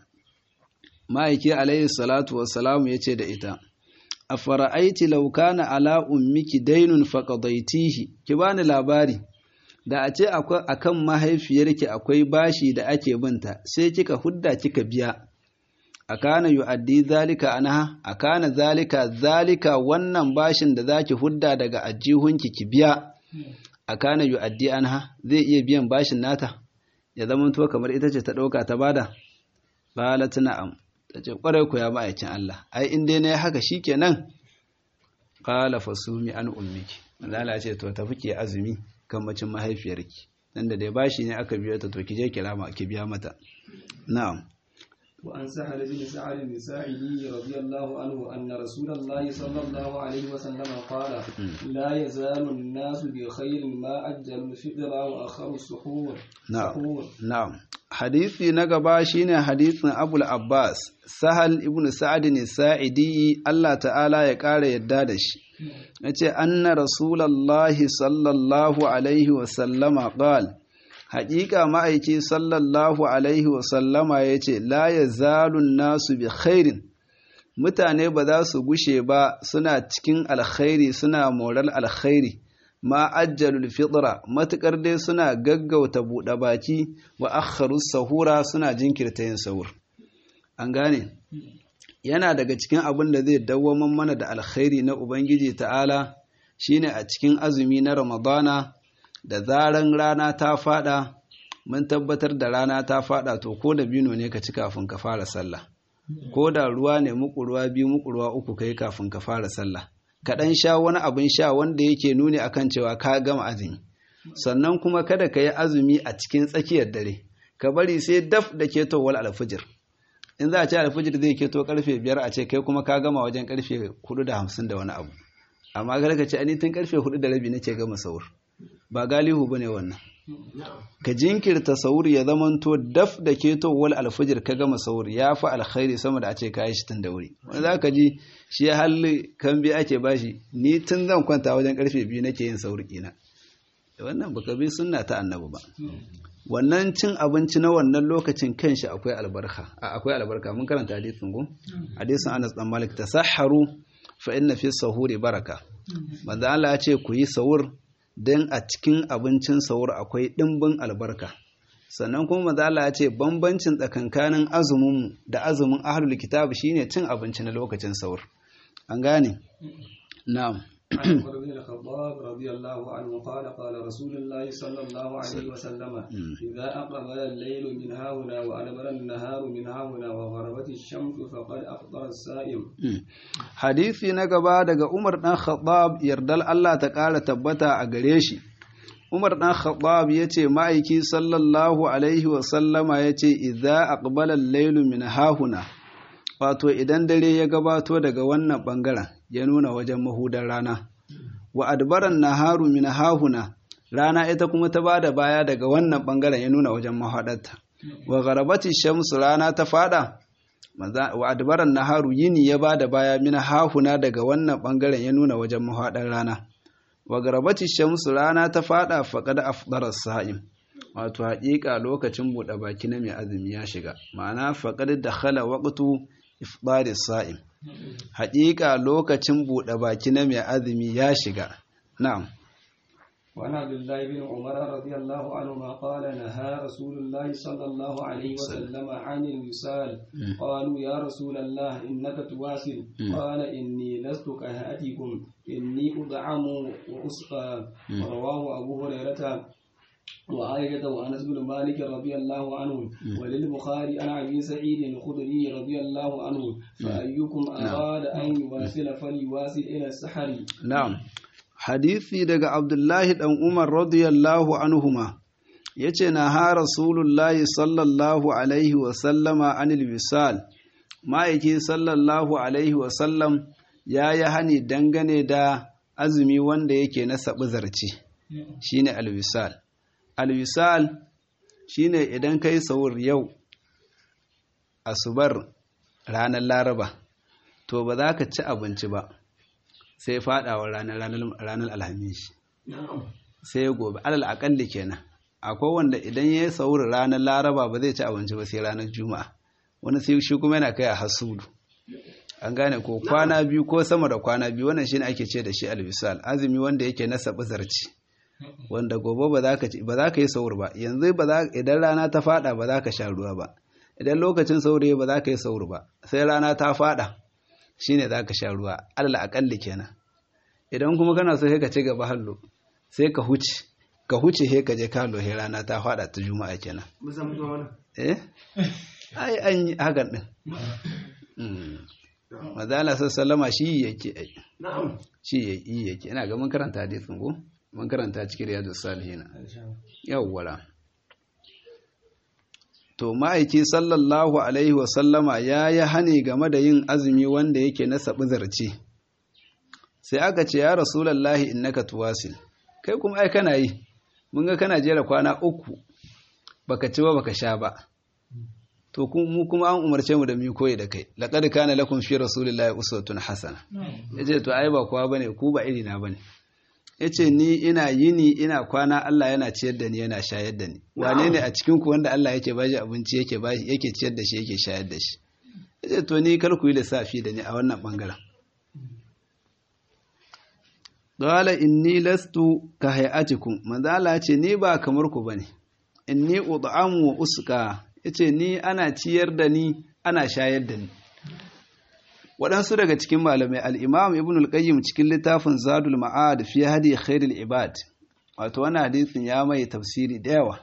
ma'aiki alayhi salatu wassalamu yace da ita afara'aiti law kana ala ummiki daynun faqadaitihi ki bani labari da a ce akan mahaifiyarki akwai bashi da ake binta sai kika hudda kika biya akana yu'addi zalika anha akana zalika zalika wannan bashin da zaki hudda daga ajihunki ki biya akana yu'addi anha zai iya biyan bashin nata ya zama to kamar ita ce ta dauka ta bada qalat na'am tace kwarai ku ya ma'aikin Allah ai in dai nayi haka shikenan qala fasumi an ummiki Allah ce to tafi ki azumi kan macin mahaifiyarki dan da dai bashi ne aka biyo ta to ki je kirama ki biya mata na'am وعن سهل بن سعد بن ساعدي رضي الله عنه أن رسول الله صلى الله عليه وسلم قال لا يزال الناس بخير ما أجل الفطر وأخر السحور نعم نعم حديثي نقبا شين حديث أبو العباس سهل ابن سعد الساعدي الله تعالى يقال يدادش yace anna rasulallahi sallallahu alaihi wasallama qala haƙiƙa ma'aiki sallallahu alaihi wasallama ya ce la ya zalun nasu bi khairin mutane ba za su gushe ba suna cikin alkhairi suna moral alkhairi ma ajjalul fitra matukar dai suna gaggauta buɗe baki wa akharu sahura suna jinkirta yin sahur an gane yana daga cikin abin da zai dawwaman mana da alkhairi na ubangiji ta'ala shine a cikin azumi na ramadana da zaran rana ta fada mun tabbatar da rana ta fada to ko da bino ne ka ci kafin ka fara sallah ko da ruwa ne muku ruwa biyu muku ruwa uku kai kafin ka fara sallah ka dan sha wani abin sha wanda yake nuni akan cewa ka gama azumi sannan kuma kada ka yi azumi a cikin tsakiyar dare ka bari sai daf da ketowar alfijir in za a ce alfijir zai keto karfe biyar a ce kai kuma ka gama wajen karfe hudu da hamsin da wani abu amma kada ka ce ani tun karfe hudu da rabi nake gama saur ba galihu bane wannan ka jinkirta saur ya zamanto daf da ketowar alfijir ka gama saur ya fi alkhairi sama da a ce ka yi shi tun da wuri wani za ka ji shi halli kan biya ake bashi ni tun zan kwanta wajen karfe biyu nake yin saur kina wannan baka bi sunna ta annabi ba wannan cin abinci na wannan lokacin kanshi akwai albarka akwai albarka mun karanta hadisin go hadisin Anas dan Malik tasahharu fa inna fi sahuri baraka manzo Allah ya ce ku yi sahur dan a cikin abincin sahur akwai dimbin albarka sannan kuma manzo Allah ya ce bambancin tsakankanin azumin mu da azumin ahlul kitab shine cin abinci na lokacin sahur an gane na'am عن عمر بن الخطاب رضي الله عنه قال قال رسول الله صلى الله عليه وسلم إذا أقبل الليل من هاهنا وأدبر النهار من هاهنا وغربت الشمس فقد أفطر السائم حديثي نقبا دقى عمر بن الخطاب يردل الله تقال تبتا أقريشي Umar ɗan Khattab ya ce ma'aiki sallallahu Alaihi wasallama ya ce, "Iza aqbala lailu min hahuna, wato idan dare ya gabato daga wannan ɓangaren ya nuna wajen mahudar rana wa adbaran naharu min hahuna rana ita kuma ta bada baya daga wannan ɓangaren ya nuna wajen mahadarta wa gharabati shamsu rana ta fada wa adbaran naharu yini ya bada baya min hahuna daga wannan ɓangaren ya nuna wajen mahadar rana wa gharabati shamsu rana ta fada faqad afdara sa'im wato haƙiƙa lokacin buɗe baki na mai azumi ya shiga ma'ana faqad dakhala waqtu ifdari sa'im haƙiƙa lokacin buɗe baki na mai azumi ya shiga na'am وعن عبد الله بن عمر رضي الله عنهما قال نهى رسول الله صلى الله عليه وسلم عن الوصال قالوا يا رسول الله إنك تواصل قال إني لست كهاتكم إني أدعم وأسقى رواه أبو هريرة وعائشة وأنس بن مالك رضي الله عنه وللبخاري عن أبي سعيد الخدري رضي الله عنه فأيكم أراد أن يواصل فليواصل إلى السحر نعم hadisi daga Abdullahi ɗan Umar radiyallahu anhuma ya ce na ha Rasulullahi sallallahu Alaihi wasallama anil wisal ma'aiki sallallahu Alaihi wasallam ya yi hani dangane da azumi wanda yake na saɓi zarce shi ne alwisal alwisal shi ne idan ka yi saur yau asubar ranar laraba to ba za ka ci abinci ba sai fadawa ranar ranar alhamis sai gobe alal akalli kenan akwai wanda idan ya yi sauri ranar laraba ba zai ci abinci ba sai ranar juma'a wani sai shi kuma yana kai a hasudu an gane ko kwana biyu ko sama da kwana biyu wannan shine ake ce da shi albisal azumi wanda yake na sabi zarci wanda gobe ba za ka ba za ka yi sauri ba yanzu ba za idan rana ta fada ba za ka sha ruwa ba idan lokacin sauri ba za ka yi sauri ba sai rana ta fada shine za ka sha ruwa alal akalli kenan idan kuma kana so sai ka ci gaba hallo sai ka huce ka huce he ka je kalo he rana ta fada ta juma'a kenan eh ai an yi hakan din mazala sallama shi yake ai shi yake yake ina ga mun karanta hadisin ko mun karanta cikin riyadus salihin yawwala to ma'aiki sallallahu alaihi wasallama ya yi hani game da yin azumi wanda yake na saɓi zarce sai aka ce ya rasulallahi innaka tuwasil kai kuma ai kana yi mun ga kana jera kwana uku baka ci ba baka sha ba to mu kuma an umarce mu da mu koyi da kai laqad kana lakum fi rasulillahi uswatun hasana yace to ai ba kowa bane ku ba iri na bane yace ni ina yini ina kwana Allah yana ciyar da ni yana shayar da ni wane ne a cikin ku wanda Allah yake bashi abinci yake bashi yake ciyar da shi yake shayar da shi yace to ni kar ku yi lissafi da ni a wannan bangaren Dole inni lastu ka hayatikum manzo Allah ce ni ba kamar ku bane inni ud'amu wa usqa yace ni ana ciyar da ni ana shayar da ni waɗansu daga cikin malamai al-imam ibn al-qayyim cikin littafin zadul ma'ad fi hadi khairul ibad wato wannan hadisin ya mai tafsiri da yawa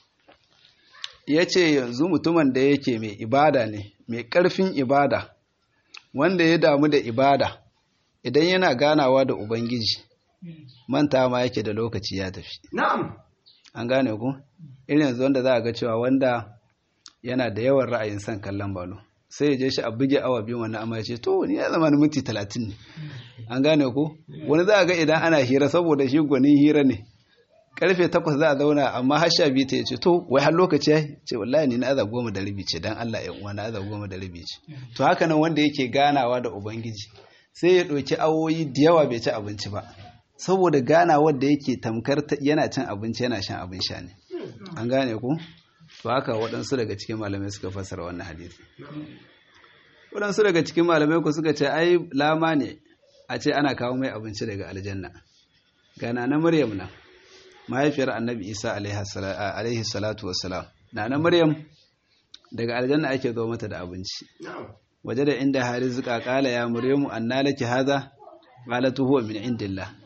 yace yanzu mutumin da yake mai ibada ne mai ƙarfin ibada wanda ya damu da ibada idan yana ganawa da ubangiji manta ma yake da lokaci ya tafi na'am an gane ku irin yanzu wanda za a ga cewa wanda yana da yawan ra'ayin son kallon balo sai ya je shi a buge awa biyu wani amma ya ce to ni ya zama minti talatin ne an gane ku wani za a ga idan ana hira saboda shi gwanin hira ne karfe takwas za a zauna amma har sha biyu ta ya ce to wai har lokaci ya ce wallahi ni na aza goma da rabi ce dan Allah ya uwa na aza goma da rabi ce to haka nan wanda yake ganawa da ubangiji sai ya ɗauki awoyi da yawa bai ci abinci ba saboda ganawar da yake tamkar yana cin abinci yana shan abin sha ne an gane ku to haka waɗansu daga cikin malamai suka fassara wannan hadisi waɗansu daga cikin malamai ku suka ce ai lama ne a ce ana kawo mai abinci daga aljanna gana na maryam na mahaifiyar annabi isa alaihi salatu wassalam na na maryam daga aljanna ake zo mata da abinci waje da inda hari zuka kala ya maryamu anna laki haza qalatu huwa min indillah